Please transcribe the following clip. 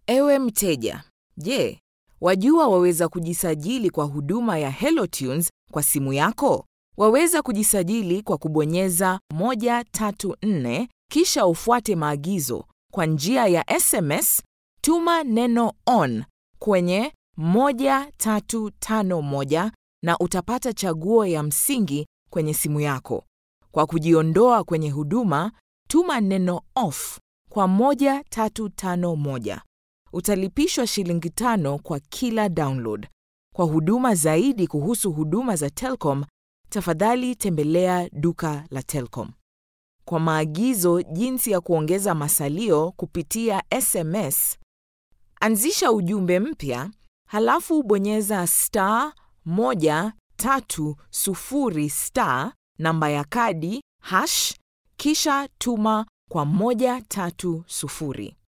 Ewe mteja, je, wajua waweza kujisajili kwa huduma ya HelloTunes kwa simu yako? Waweza kujisajili kwa kubonyeza 134 kisha ufuate maagizo. Kwa njia ya SMS, tuma neno ON kwenye 1351 na utapata chaguo ya msingi kwenye simu yako. Kwa kujiondoa kwenye huduma, tuma neno OFF kwa 1351. Utalipishwa shilingi tano kwa kila download. Kwa huduma zaidi kuhusu huduma za Telkom, tafadhali tembelea duka la Telkom. Kwa maagizo jinsi ya kuongeza masalio kupitia SMS, anzisha ujumbe mpya, halafu bonyeza star 130 star namba ya kadi hash kisha tuma kwa 130.